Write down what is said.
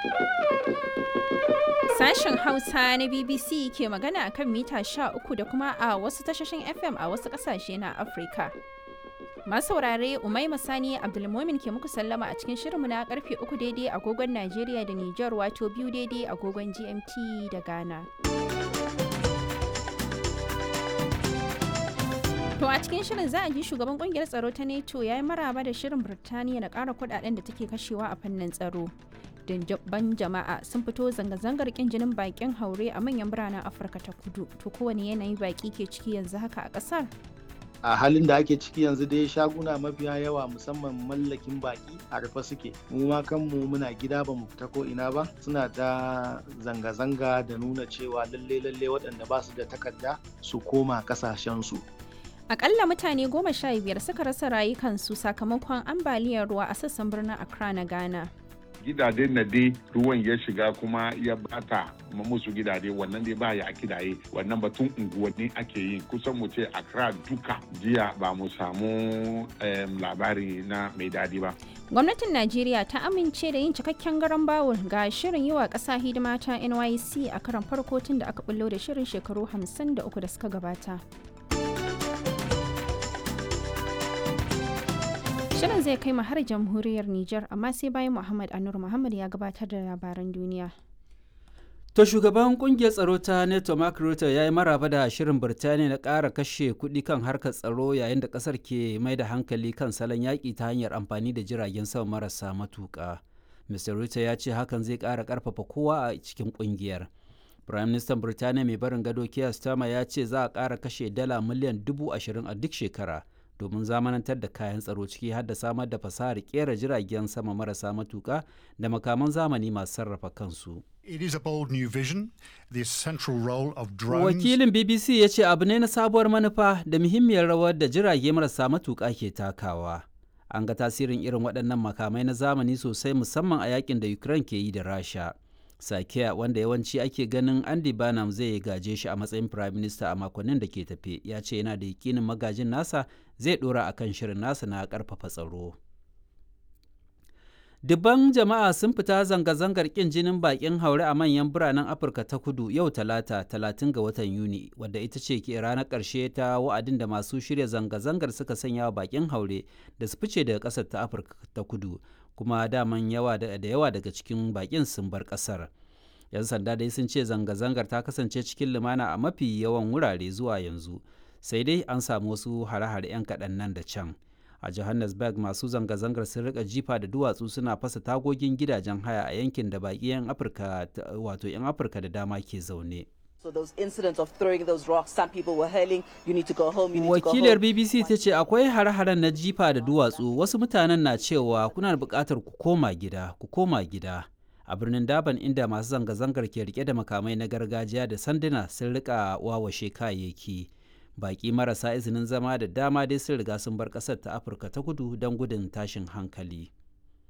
Sashen Hausa na BBC ke magana a kan mita 13 da kuma a wasu tashoshin FM a wasu ƙasashe na Afirka. Masu saurare Umaima Sani Abdulmumin ke muku sallama a cikin shirinmu na karfe 3 daidai agogon Najeriya da Nijar wato biyu daidai agogon GMT da Ghana. To a cikin shirin za a ji shugaban kungiyar tsaro ta NATO ya yi maraba da shirin Birtaniya na ƙara kudaden da take kashewa a fannin tsaro. Dindabban jama'a sun fito zanga-zangar kin jinin bakin haure a manyan biranen Afirka ta kudu. To kowane yanayi baki ke ciki yanzu haka a ƙasar? a halin da ake ciki yanzu dai shaguna mafiya yawa musamman mallakin baki a rufe suke mu ma kanmu muna gida ba mu fita ko ina ba suna ta zanga-zanga da nuna cewa lalle lalle waɗanda ba su da takarda su koma kasashensu Akalla mutane goma sha biyar suka rasa rayukansu sakamakon ambaliyar ruwa a sassan birnin Accra na Ghana. gidaje na dai ruwan ya shiga kuma ya bata musu gidaje wannan dai ba ya kidaye wannan batun unguwanni ake yi kusan mu ce Accra duka jiya ba mu samu labari na mai dadi ba Gwamnatin Najeriya ta amince da yin cikakken garan bawul ga shirin yi wa ƙasa hidima ta NYC a karan farko tun da aka bullo da shirin shekaru 53 da suka gabata. Shirin zai kai mu har jamhuriyar Nijar amma sai bayan Muhammad Anur Muhammad ya gabatar da labaran duniya. To shugaban kungiyar tsaro ta NATO Mark Rutte ya yi maraba da shirin Birtaniya na ƙara kashe kuɗi kan harkar tsaro yayin da ƙasar ke mai da hankali kan salon yaƙi ta hanyar amfani da jiragen sama marasa matuƙa. Mr. Rutte ya ce hakan zai ƙara ƙarfafa kowa a cikin ƙungiyar. Prime Minister Birtaniya mai barin gado Keir Starmer ya ce za a ƙara kashe dala miliyan dubu ashirin a duk shekara. domin zamanantar da kayan tsaro ciki har da samar da fasahar kera jiragen sama marasa matuka da makaman zamani masu sarrafa kansu. It is a bold new vision, the central role of drones. Wakilin BBC ya ce abu ne na sabuwar manufa da muhimmiyar rawar da jirage marasa matuka ke takawa. An ga tasirin irin waɗannan makamai na zamani sosai musamman a yakin da Ukraine ke yi da Rasha. Sakiya wanda yawanci ake ganin Andy Burnham zai gaje shi a matsayin Prime Minister a makonnin da ke tafe ya ce yana da yakinin magajin nasa zai dora a kan shirin nasa na karfafa tsaro. Dubban jama'a sun fita zanga-zangar kin jinin bakin haure a manyan biranen Afirka ta kudu yau talata talatin ga watan Yuni wadda ita ce ke ranar ƙarshe ta wa'adin da masu shirya zanga-zangar suka sanya wa bakin haure da su fice daga ƙasar ta Afirka ta kudu kuma daman yawa da yawa daga cikin bakin sun bar ƙasar. 'Yan sanda dai sun ce zanga-zangar ta kasance cikin lumana a mafi yawan wurare zuwa yanzu. sai dai an samu wasu hare-hare 'yan kaɗan nan da can a johannesburg masu zanga-zangar sun rika jifa da duwatsu suna fasa tagogin gidajen haya a yankin da baƙi 'yan afirka wato 'yan afirka da dama ke zaune So those incidents of throwing those rocks, some people were hurling, you need to go home, you need Wakilar to go home. BBC ta ce akwai hare-haren na jifa da duwatsu wasu mutanen na cewa kuna da buƙatar ku koma gida, ku koma gida. A birnin Daban inda masu zanga-zangar ke rike da makamai na gargajiya da sanduna sun rika wawashe kayayyaki. Baƙi marasa izinin zama da dama dai sun riga sun bar ƙasar ta Afirka ta kudu don gudun tashin hankali.